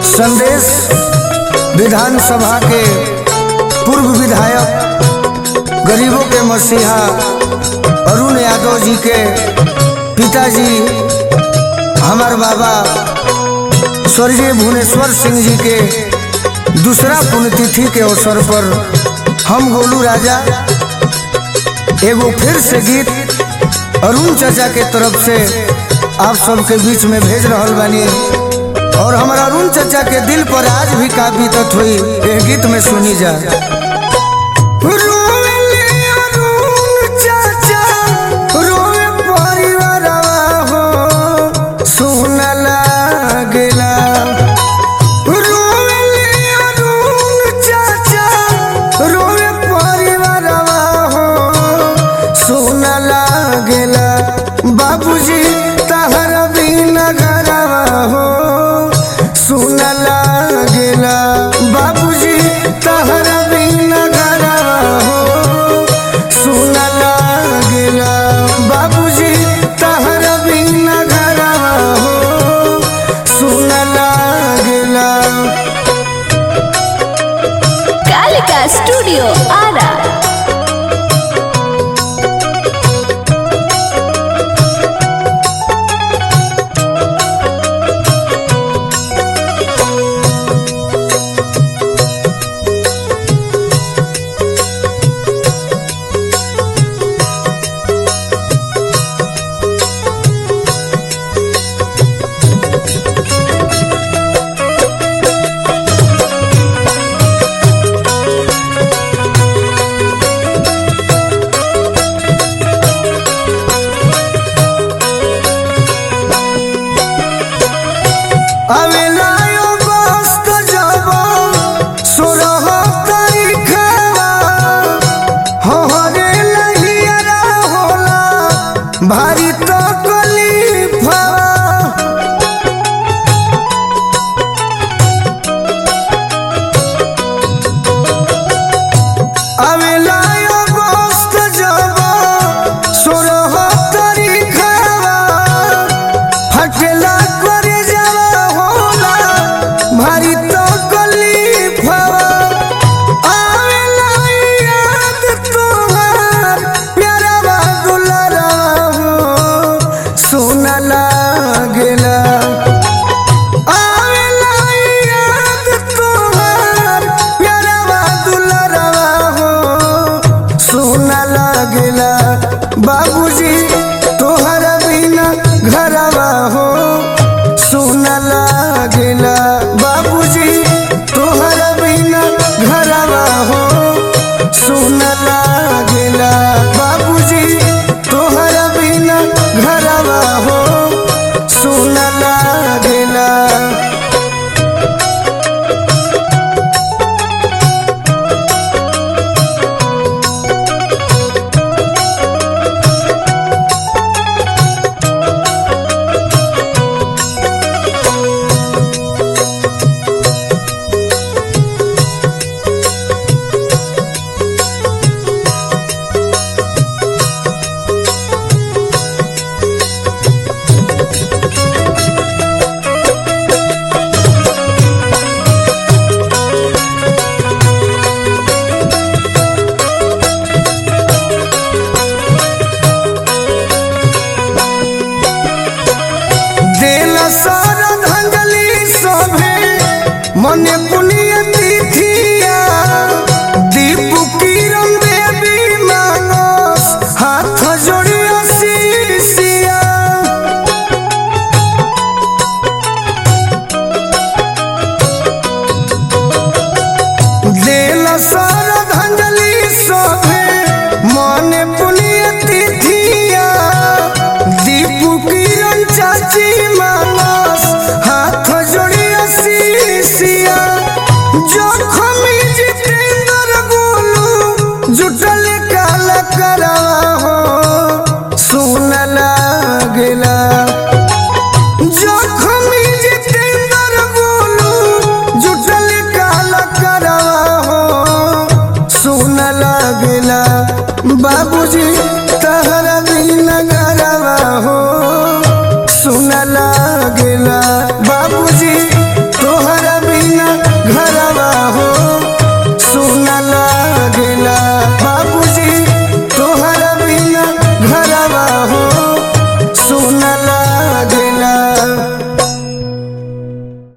संदेश विधानसभा के पूर्व विधायक गरीबों के मसीहा अरुण यादव जी के पिताजी हमार बाबा स्वर्गीय भुवनेश्वर सिंह जी के दूसरा पुण्यतिथि के अवसर पर हम गोलू राजा एगो फिर से गीत अरुण चाचा के तरफ से आप सबके बीच में भेज रहल बानी और हमारा अरुण चाचा के दिल पर आज भी का बीतत हुई ये गीत में सुनी जा रोवेले अरुण चाचा, रोवे परिवारवा हो, सुन लागेला। रोवेले अरुण चाचा, रोवे परिवारवा हो, सुन लागेला। बाबूजी तहरा बिना घरवा हो सुन लागेला बाबूजी तहरा बिना घरवा हो सुन लागेला बाबूजी तहरा बिना घरवा हो सुन लागेला कालिका स्टूडियो आरा आवेला यो बस्त जब सोरह तारीखवा हहरे लहियरा होला भारी तो कलीफवा आवेला यो बस्त जब सोरह तारीखवा फटला करे जावा होला भारी तो कलीफवा आवेला याद तोहार प्यारा दुलारा हो सोना लागेला आवेला याद तोहार प्यारा दुलारा हो सोना लागेला बाबूजी तोहरा बिना घरवा हो सोना लागेला बाबूजी तोहरा बिना घरवा हो सोना लागेला बाबूजी तोहरा बिना घरवा हो सोना लागेला दिल सर धंगली सभे मने